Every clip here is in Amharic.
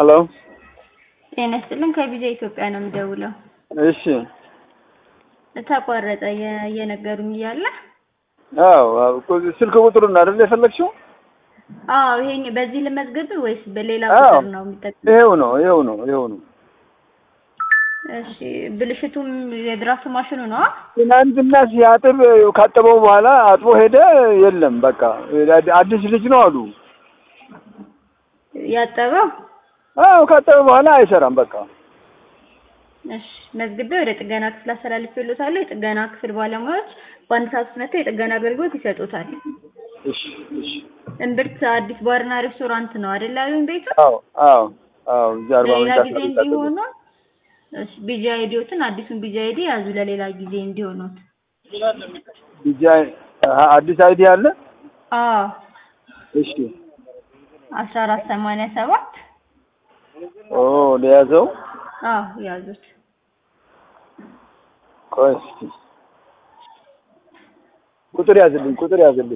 ሄሎ ጤና ይስጥልን ከቪዛ ኢትዮጵያ ነው የምደውለው። እሺ ተቋረጠ የ- እየነገሩኝ እያለ አዎ አዎ እኮ ስልክ ቁጥሩን አይደል የፈለግሽው? አዎ ይሄኝ በዚህ ልመዝግብ ወይስ በሌላ አዎ ቁጥር ነው የሚጠቅም? ይሄው ነው ይሄው ነው ይሄው ነው። እሺ ብልሽቱም የድራፍት ማሽኑ ነው? ትናንትና ሲያጥብ ካጠበው በኋላ አጥቦ ሄደ። የለም በቃ አዲስ ልጅ ነው አሉ። ያጠበው? አዎ ካጠበ በኋላ አይሰራም በቃ። እሺ መዝግቤ ወደ ጥገና ክፍል አስተላልፌልዎታለሁ። የጥገና ክፍል ባለሙያዎች በአንድ ሰዓት ውስጥ መጥተው የጥገና አገልግሎት ይሰጡታል። እሺ እሺ እምብርት አዲስ ባርና ሬስቶራንት ነው አይደል ያሉኝ ቤቱ? አዎ አዎ አዎ እዚህ አርባ ለሌላ ምንጭ ጊዜ አካባቢ እንዲሆኑ እሺ ቢጂ አይዲዎትን አዲሱን ቢጂ አይዲ ያዙ ለሌላ ጊዜ እንዲሆኑት። ዲጂ አዲስ አይዲ አለ። አዎ እሺ አስራ አራት ሰማንያ ሰባት ኦ ለያዘው አዎ ያዙት። ቆይ እስኪ ቁጥር ያዝልኝ ቁጥር ያዝልኝ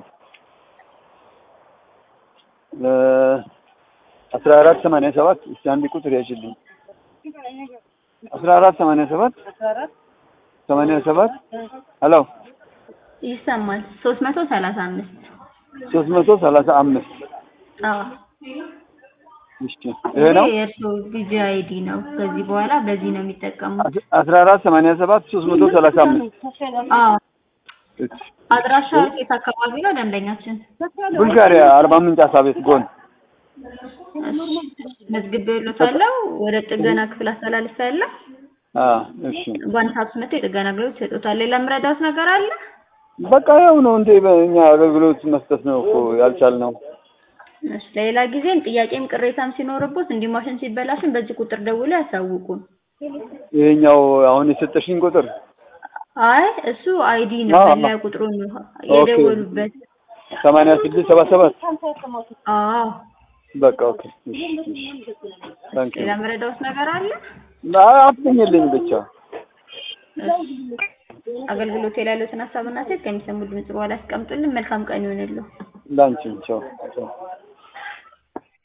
እ አስራ አራት ሰማንያ ሰባት እስኪ አንድ ቁጥር ያዝልኝ አስራ አራት ሰማንያ ሰባት ሰማንያ ሰባት ሄሎ ይሰማል። ሶስት መቶ ሰላሳ አምስት ሶስት መቶ ሰላሳ አምስት አዎ እሺ ይሄ ነው ይሄ የእርስዎ ቢጂ አይዲ ነው። ከዚህ በኋላ በዚህ ነው የሚጠቀሙት። አስራ አራት ሰማንያ ሰባት ሶስት መቶ ሰላሳ አምስት አዎ እሺ አድራሻ የት አካባቢ ነው ደንበኛችን? ቡልጋሪያ አርባ ምንጭ አሳ ቤት ጎን መዝግቤልዎታለሁ። ወደ ጥገና ክፍል አስተላልፌያለሁ። አ እሺ በአንድ ሰዓት ውስጥ መጥተው የጥገና አገልግሎት ይሰጡታል። ሌላ የምረዳዎት ነገር አለ? በቃ ያው ነው እንዴ በእኛ አገልግሎት መስጠት ነው እኮ ያልቻልነው። እሺ ሌላ ጊዜም ጥያቄም ቅሬታም ሲኖርቦት እንዲህ ማሽን ሲበላሽን በዚህ ቁጥር ደውለው ያሳውቁን። ይሄኛው አሁን የሰጠሽኝ ቁጥር አይ እሱ አይዲ ነው አዎ። መለያ ቁጥሩ ነው የደወሉበት። ሰማንያ ስድስት ሰባ ሰባት አዎ በቃ ኦኬ እሺ እሺ ታንክ ሌላ የምረዳዎት ነገር አለ? አትገኝልኝ ብቻ እሺ አገልግሎት ላይ ያሉትን ሀሳብና ሴት ከሚሰሙ ድምጽ በኋላ ያስቀምጡልን። መልካም ቀን ይሆንልዎ። ላንቺም ቻው ቻው